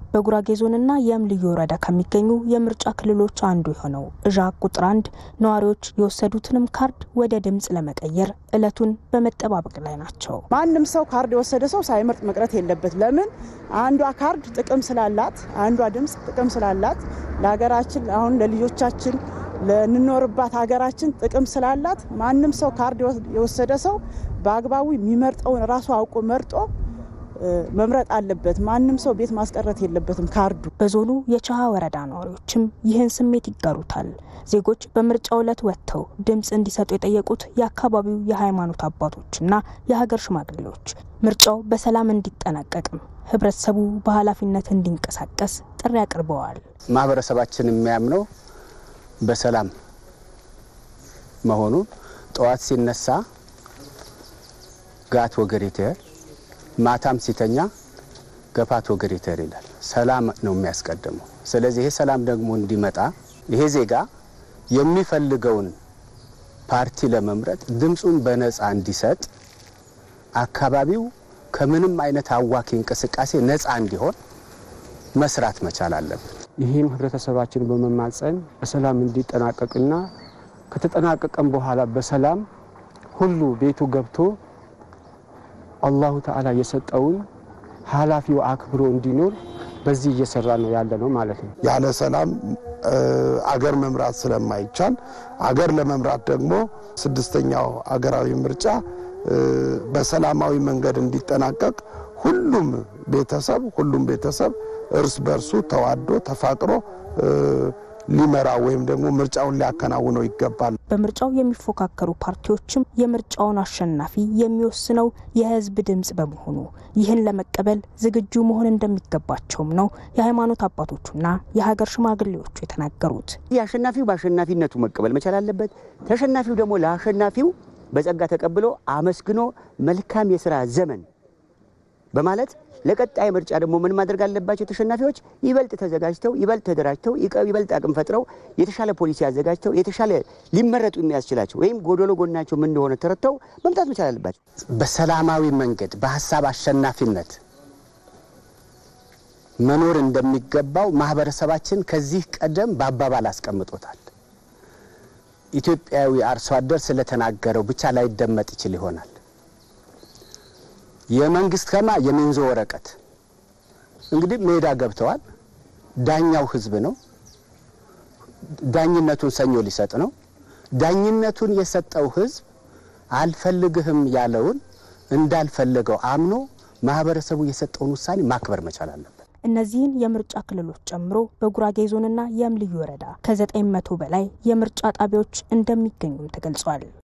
በጉራጌ ዞንና የም ልዩ ወረዳ ከሚገኙ የምርጫ ክልሎች አንዱ የሆነው እዣ ቁጥር አንድ ነዋሪዎች የወሰዱትንም ካርድ ወደ ድምፅ ለመቀየር እለቱን በመጠባበቅ ላይ ናቸው። ማንም ሰው ካርድ የወሰደ ሰው ሳይመርጥ መቅረት የለበት። ለምን አንዷ ካርድ ጥቅም ስላላት፣ አንዷ ድምፅ ጥቅም ስላላት ለሀገራችን አሁን ለልጆቻችን ለንኖርባት ሀገራችን ጥቅም ስላላት ማንም ሰው ካርድ የወሰደ ሰው በአግባቡ የሚመርጠውን ራሱ አውቆ መርጦ መምረጥ አለበት። ማንም ሰው ቤት ማስቀረት የለበትም ካርዱ። በዞኑ የቸሃ ወረዳ ነዋሪዎችም ይህን ስሜት ይጋሩታል። ዜጎች በምርጫው ዕለት ወጥተው ድምፅ እንዲሰጡ የጠየቁት የአካባቢው የሃይማኖት አባቶችና የሀገር ሽማግሌዎች ምርጫው በሰላም እንዲጠናቀቅም ህብረተሰቡ በኃላፊነት እንዲንቀሳቀስ ጥሪ አቅርበዋል። ማህበረሰባችን የሚያምነው በሰላም መሆኑን ጠዋት ሲነሳ ጋት ወገሬት ይላል፣ ማታም ሲተኛ ገፋት ወገሬት ይላል። ሰላም ነው የሚያስቀድመው። ስለዚህ ይሄ ሰላም ደግሞ እንዲመጣ ይሄ ዜጋ የሚፈልገውን ፓርቲ ለመምረጥ ድምፁን በነፃ እንዲሰጥ አካባቢው ከምንም አይነት አዋኪ እንቅስቃሴ ነፃ እንዲሆን መስራት መቻል አለብን። ይህም ህብረተሰባችን በመማፀን በሰላም እንዲጠናቀቅና ከተጠናቀቀም በኋላ በሰላም ሁሉ ቤቱ ገብቶ አላሁ ተዓላ የሰጠውን ኃላፊው አክብሮ እንዲኖር በዚህ እየሰራ ነው ያለ ነው ማለት ነው። ያለ ሰላም አገር መምራት ስለማይቻል አገር ለመምራት ደግሞ ስድስተኛው አገራዊ ምርጫ በሰላማዊ መንገድ እንዲጠናቀቅ ሁሉም ቤተሰብ ሁሉም ቤተሰብ እርስ በርሱ ተዋዶ ተፋቅሮ ሊመራ ወይም ደግሞ ምርጫውን ሊያከናውነው ይገባል። በምርጫው የሚፎካከሩ ፓርቲዎችም የምርጫውን አሸናፊ የሚወስነው የህዝብ ድምፅ በመሆኑ ይህን ለመቀበል ዝግጁ መሆን እንደሚገባቸውም ነው የሃይማኖት አባቶቹና የሀገር ሽማግሌዎቹ የተናገሩት። የአሸናፊው በአሸናፊነቱ መቀበል መቻል አለበት። ተሸናፊው ደግሞ ለአሸናፊው በጸጋ ተቀብሎ አመስግኖ መልካም የስራ ዘመን በማለት ለቀጣይ ምርጫ ደግሞ ምን ማድረግ አለባቸው? ተሸናፊዎች ይበልጥ ተዘጋጅተው ይበልጥ ተደራጅተው ይበልጥ አቅም ፈጥረው የተሻለ ፖሊሲ አዘጋጅተው የተሻለ ሊመረጡ የሚያስችላቸው ወይም ጎዶሎ ጎናቸው ምን እንደሆነ ተረድተው መምጣት መቻል አለባቸው። በሰላማዊ መንገድ በሀሳብ አሸናፊነት መኖር እንደሚገባው ማህበረሰባችን ከዚህ ቀደም በአባባል አስቀምጦታል። ኢትዮጵያዊ አርሶ አደር ስለተናገረው ብቻ ላይደመጥ ይችል ይሆናል። የመንግስት ከማ የሜንዞ ወረቀት እንግዲህ ሜዳ ገብተዋል። ዳኛው ህዝብ ነው። ዳኝነቱን ሰኞ ሊሰጥ ነው። ዳኝነቱን የሰጠው ህዝብ አልፈልግህም ያለውን እንዳልፈለገው አምኖ ማህበረሰቡ የሰጠውን ውሳኔ ማክበር መቻል አለበት። እነዚህን የምርጫ ክልሎች ጨምሮ በጉራጌ ዞንና የም ልዩ ወረዳ ከዘጠኝ መቶ በላይ የምርጫ ጣቢያዎች እንደሚገኙም ተገልጿል።